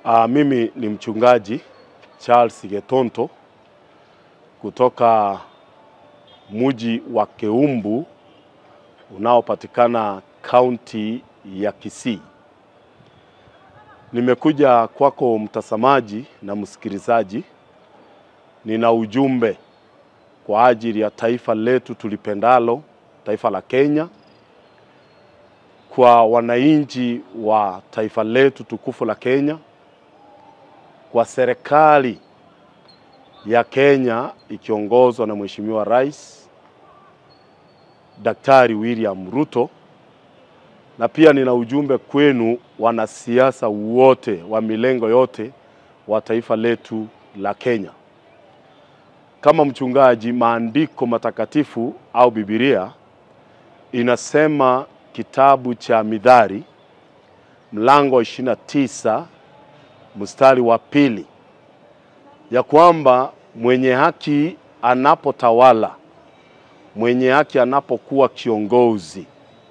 Uh, mimi ni mchungaji Charles Getonto kutoka mji wa Keumbu unaopatikana kaunti ya Kisii. Nimekuja kwako mtazamaji na msikilizaji, nina ujumbe kwa ajili ya taifa letu tulipendalo, taifa la Kenya, kwa wananchi wa taifa letu tukufu la Kenya, kwa serikali ya Kenya ikiongozwa na Mheshimiwa Rais Daktari William Ruto, na pia nina ujumbe kwenu wanasiasa wote wa milengo yote wa taifa letu la Kenya. Kama mchungaji, maandiko matakatifu au Biblia inasema kitabu cha Mithali mlango wa 29 mstari wa pili ya kwamba mwenye haki anapotawala, mwenye haki anapokuwa kiongozi,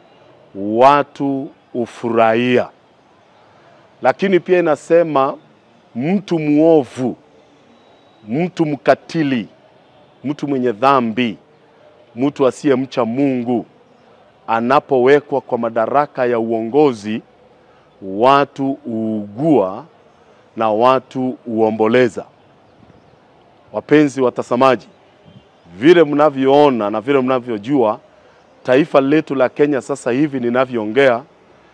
watu ufurahia. Lakini pia inasema mtu mwovu, mtu mkatili, mtu mwenye dhambi, mtu asiyemcha Mungu anapowekwa kwa madaraka ya uongozi, watu uugua na watu uomboleza. Wapenzi watazamaji, vile mnavyoona na vile mnavyojua, taifa letu la Kenya sasa hivi ninavyoongea,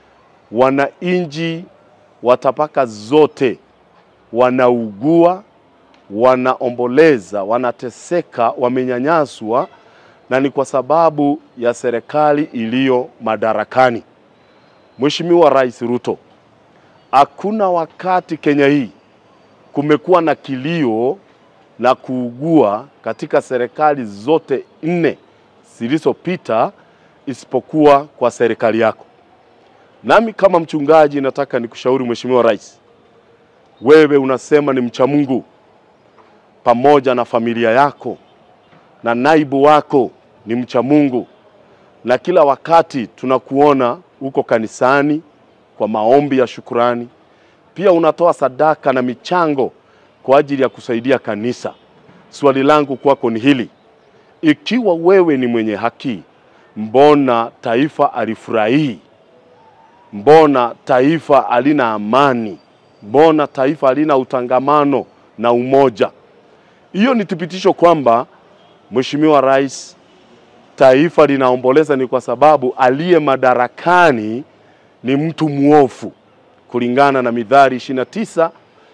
wananchi wa tabaka zote wanaugua, wanaomboleza, wanateseka, wamenyanyaswa, na ni kwa sababu ya serikali iliyo madarakani. Mheshimiwa Rais Ruto, hakuna wakati Kenya hii kumekuwa na kilio na kuugua katika serikali zote nne zilizopita isipokuwa kwa serikali yako. Nami kama mchungaji nataka nikushauri Mheshimiwa Rais, wewe unasema ni mcha Mungu, pamoja na familia yako na naibu wako ni mcha Mungu, na kila wakati tunakuona uko kanisani kwa maombi ya shukurani, pia unatoa sadaka na michango kwa ajili ya kusaidia kanisa. Swali langu kwako ni hili: ikiwa wewe ni mwenye haki, mbona taifa alifurahii? Mbona taifa halina amani? Mbona taifa halina utangamano na umoja? Hiyo ni thibitisho kwamba Mheshimiwa Rais, taifa linaomboleza ni kwa sababu aliye madarakani ni mtu mwovu, kulingana na Mithali 29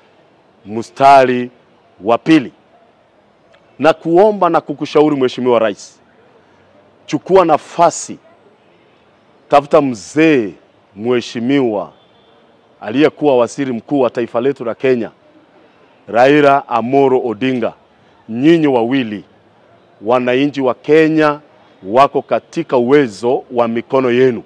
mstari wa pili. Na kuomba na kukushauri Mheshimiwa Rais, chukua nafasi, tafuta mzee mheshimiwa aliyekuwa waziri mkuu wa taifa letu la Kenya, Raila Amolo Odinga. Nyinyi wawili wananchi wa Kenya wako katika uwezo wa mikono yenu.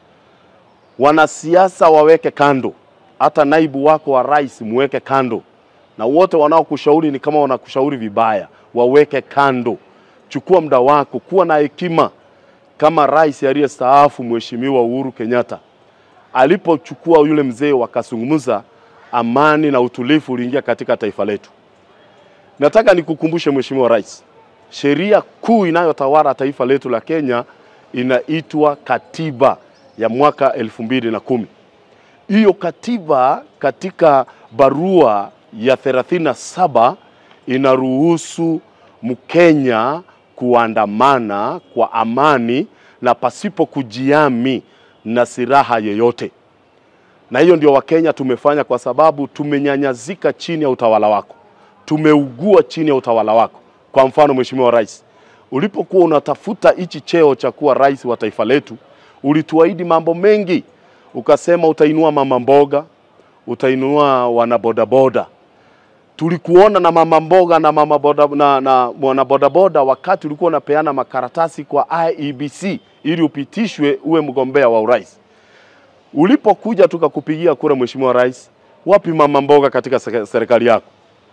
Wanasiasa waweke kando, hata naibu wako wa rais muweke kando, na wote wanaokushauri ni kama wanakushauri vibaya, waweke kando. Chukua muda wako, kuwa na hekima kama rais aliyestaafu Mheshimiwa Uhuru Kenyatta alipochukua yule mzee, wakazungumza, amani na utulivu uliingia katika taifa letu. Nataka nikukumbushe Mheshimiwa Rais, sheria kuu inayotawala taifa letu la Kenya inaitwa katiba ya mwaka elfu mbili na kumi. Hiyo katiba katika barua ya 37 inaruhusu Mkenya kuandamana kwa amani na pasipo kujiami na silaha yoyote. Na hiyo ndio Wakenya tumefanya kwa sababu tumenyanyazika chini ya utawala wako, tumeugua chini ya utawala wako. Kwa mfano, Mheshimiwa Rais, ulipokuwa unatafuta hichi cheo cha kuwa rais wa taifa letu, ulituahidi mambo mengi, ukasema utainua mama mboga, utainua wanabodaboda. Tulikuona na mama mboga na mama boda, na, na wanabodaboda wakati ulikuwa unapeana makaratasi kwa IEBC ili upitishwe uwe mgombea wa urais. Ulipokuja tukakupigia kura, Mheshimiwa Rais, wapi mama mboga katika serikali yako?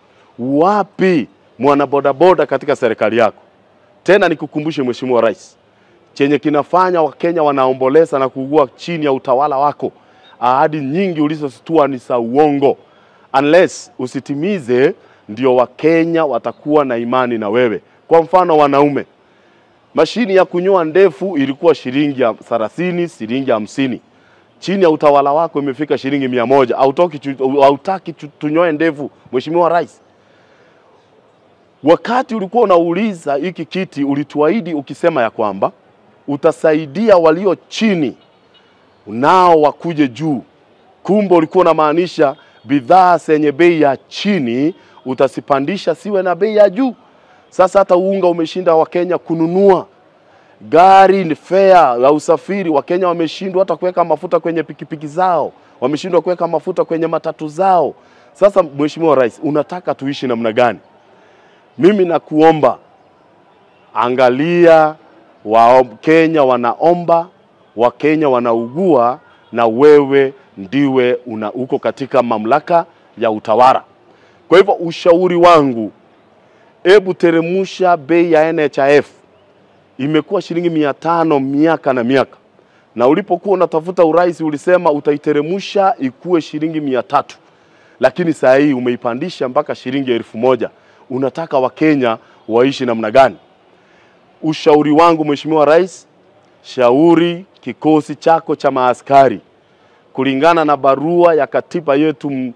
Wapi mwanabodaboda katika serikali yako? Tena nikukumbushe Mheshimiwa Rais, chenye kinafanya Wakenya wanaomboleza na kuugua chini ya utawala wako. Ahadi nyingi ulizozitoa ni za uongo. unless usitimize, ndio Wakenya watakuwa na imani na wewe. Kwa mfano, wanaume, mashini ya kunyoa ndefu ilikuwa shilingi ya thelathini, shilingi hamsini. Chini ya utawala wako imefika shilingi mia moja. Hautoki, hautaki tunyoe ndefu, Mheshimiwa Rais. Wakati ulikuwa unauliza hiki kiti, ulituahidi ukisema ya kwamba utasaidia walio chini nao wakuje juu. Kumbe ulikuwa unamaanisha bidhaa zenye bei ya chini utasipandisha siwe na bei ya juu. Sasa hata unga umeshinda Wakenya kununua, gari ni fare ya usafiri, Wakenya wameshindwa hata kuweka mafuta kwenye pikipiki zao, wameshindwa kuweka mafuta kwenye matatu zao. Sasa Mheshimiwa Rais, unataka tuishi namna gani? Mimi nakuomba angalia, Wakenya wanaomba, Wakenya wanaugua, na wewe ndiwe una uko katika mamlaka ya utawala. Kwa hivyo ushauri wangu, hebu teremusha bei ya NHIF. Imekuwa shilingi mia tano miaka na miaka, na ulipokuwa unatafuta urais ulisema utaiteremusha ikuwe shilingi mia tatu lakini saa hii umeipandisha mpaka shilingi elfu moja. Unataka Wakenya waishi namna gani? Ushauri wangu Mheshimiwa Rais, shauri kikosi chako cha maaskari kulingana na barua ya katiba yetu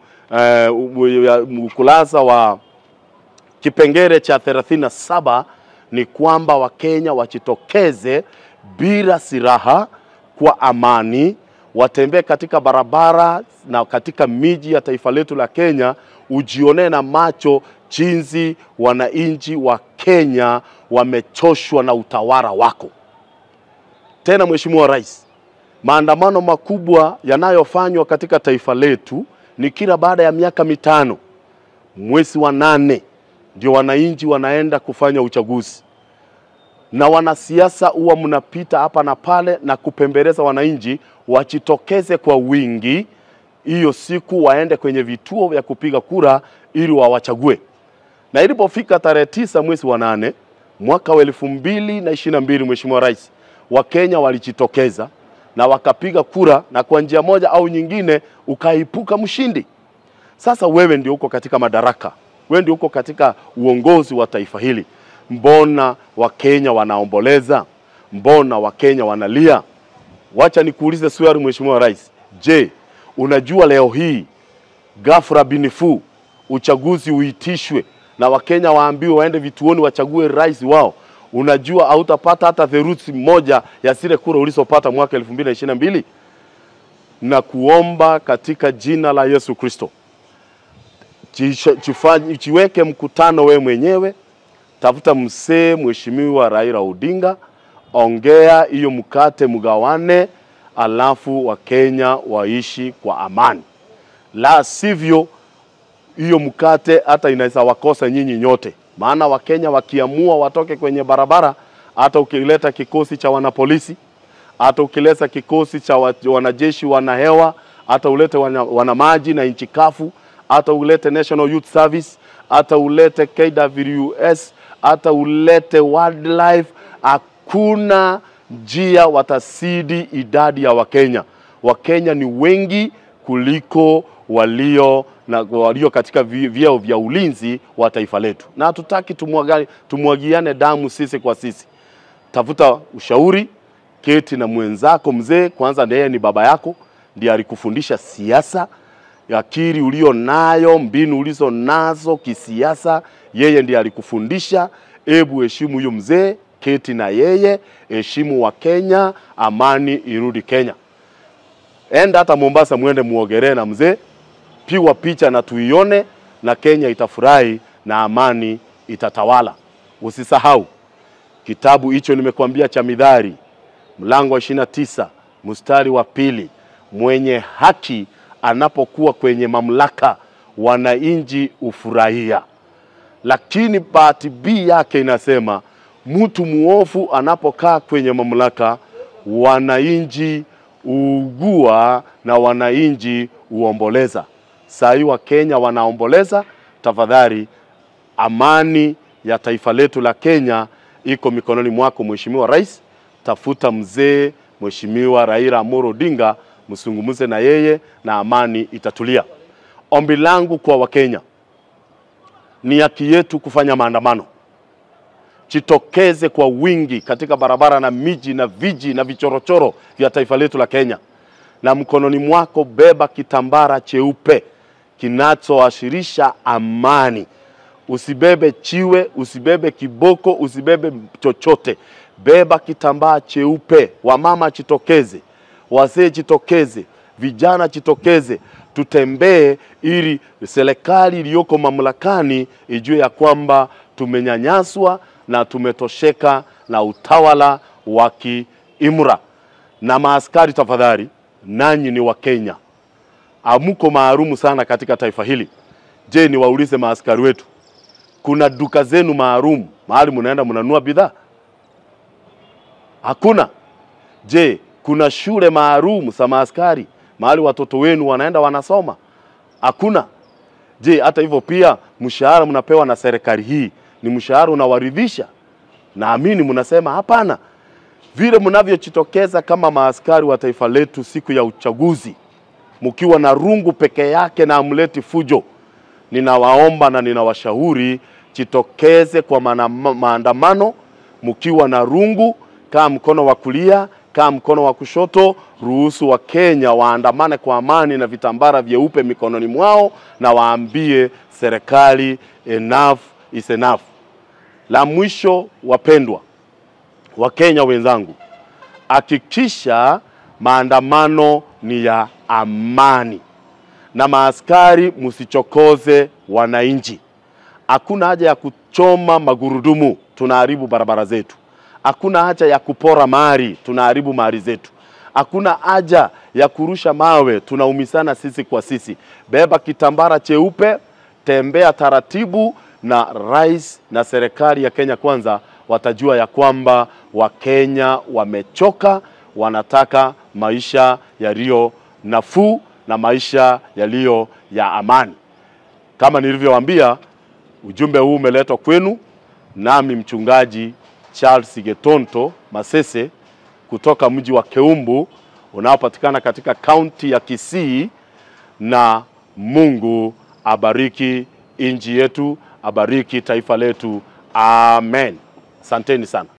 ukurasa uh, wa kipengele cha 37 ni kwamba Wakenya wajitokeze bila silaha kwa amani, watembee katika barabara na katika miji ya taifa letu la Kenya, ujionee na macho jinsi wananchi wa Kenya wamechoshwa na utawala wako. Tena Mheshimiwa Rais, maandamano makubwa yanayofanywa katika taifa letu ni kila baada ya miaka mitano, mwezi wa nane ndio wananchi wanaenda kufanya uchaguzi, na wanasiasa huwa mnapita hapa na pale na kupembeleza wananchi wajitokeze kwa wingi hiyo siku, waende kwenye vituo vya kupiga kura ili wawachague. Na ilipofika tarehe tisa mwezi wa nane mwaka wa elfu mbili na ishirini na mbili Mheshimiwa Rais, Wakenya walijitokeza na wakapiga kura, na kwa njia moja au nyingine ukaipuka mshindi. Sasa wewe ndio uko katika madaraka, wewe ndio uko katika uongozi wa taifa hili. Mbona Wakenya wanaomboleza? Mbona Wakenya wanalia? Wacha nikuulize swali Mheshimiwa Rais, je, unajua leo hii ghafla binifu uchaguzi uitishwe na Wakenya waambiwe waende vituoni wachague rais wao, unajua hautapata hata theluthi moja ya zile kura ulizopata mwaka 2022 na kuomba katika jina la Yesu Kristo, chiweke mkutano we mwenyewe, tafuta msee Mheshimiwa Raila Odinga, ongea hiyo mkate mgawane, alafu Wakenya waishi kwa amani, la sivyo hiyo mkate hata inaweza wakosa nyinyi nyote, maana Wakenya wakiamua watoke kwenye barabara, hata ukileta kikosi cha wanapolisi, hata ukileta kikosi cha wanajeshi wanahewa, hata ulete wana, wana maji na nchi kafu, hata ulete National Youth Service, hata ulete KWS, hata ulete wildlife, hakuna njia watasidi idadi ya Wakenya. Wakenya ni wengi kuliko walio na walio katika vyeo vya ulinzi wa taifa letu, na hatutaki tumwagiane damu sisi kwa sisi. Tafuta ushauri, keti na mwenzako mzee kwanza, ndiye ni baba yako, ndiye alikufundisha siasa, akili ulio nayo, mbinu ulizo nazo kisiasa, yeye ndiye alikufundisha. Ebu heshimu huyo mzee, keti na yeye, heshimu wa Kenya, amani irudi Kenya. Enda hata Mombasa, mwende muogelee na mzee pigwa picha na tuione, na Kenya itafurahi na amani itatawala. Usisahau kitabu hicho nimekwambia cha Mithali mlango wa ishirini na tisa mstari wa pili, mwenye haki anapokuwa kwenye mamlaka wananchi ufurahia, lakini bahati B yake inasema mtu muovu anapokaa kwenye mamlaka wananchi uugua na wananchi uomboleza. Saa hii Wakenya wanaomboleza. Tafadhali, amani ya taifa letu la Kenya iko mikononi mwako Mheshimiwa Rais. Tafuta mzee Mheshimiwa Raila Amolo Odinga, msungumuze na yeye na amani itatulia. Ombi langu kwa Wakenya, ni haki yetu kufanya maandamano. Jitokeze kwa wingi katika barabara na miji na viji na vichorochoro vya taifa letu la Kenya, na mkononi mwako beba kitambara cheupe kinachoashirisha amani. Usibebe chiwe, usibebe kiboko, usibebe chochote. Beba kitambaa cheupe. Wamama jitokeze, wazee jitokeze, vijana jitokeze, tutembee ili serikali iliyoko mamlakani ijue ya kwamba tumenyanyaswa na tumetosheka na utawala wa kiimra. Na maaskari, tafadhali, nanyi ni Wakenya, amuko maalumu sana katika taifa hili. Je, niwaulize maaskari wetu, kuna duka zenu maalum mahali mnaenda mnanunua bidhaa? Hakuna. Je, kuna shule maalum za maaskari mahali watoto wenu wanaenda wanasoma? Hakuna. Je, hata hivyo pia mshahara mnapewa na serikali hii ni mshahara unawaridhisha? Naamini mnasema hapana. Vile mnavyojitokeza kama maaskari wa taifa letu siku ya uchaguzi, mkiwa na rungu peke yake na amleti fujo, ninawaomba na ninawashauri jitokeze kwa mana- maandamano mkiwa na rungu, kaa mkono wa kulia, kaa mkono wa kushoto. Ruhusu Wakenya waandamane kwa amani na vitambara vyeupe mikononi mwao, na waambie serikali enough is enough. La mwisho, wapendwa Wakenya wenzangu, hakikisha maandamano ni ya amani na maaskari msichokoze wananchi. Hakuna haja ya kuchoma magurudumu, tunaharibu barabara zetu. Hakuna haja ya kupora mali, tunaharibu mali zetu. Hakuna haja ya kurusha mawe, tunaumisana sisi kwa sisi. Beba kitambara cheupe, tembea taratibu, na rais na serikali ya Kenya Kwanza watajua ya kwamba Wakenya wamechoka, wanataka maisha yaliyo nafuu na maisha yaliyo ya amani. Kama nilivyowaambia, ujumbe huu umeletwa kwenu nami mchungaji Charles Getonto Masese kutoka mji wa Keumbu unaopatikana katika kaunti ya Kisii, na Mungu abariki nchi yetu, abariki taifa letu. Amen. Asanteni sana.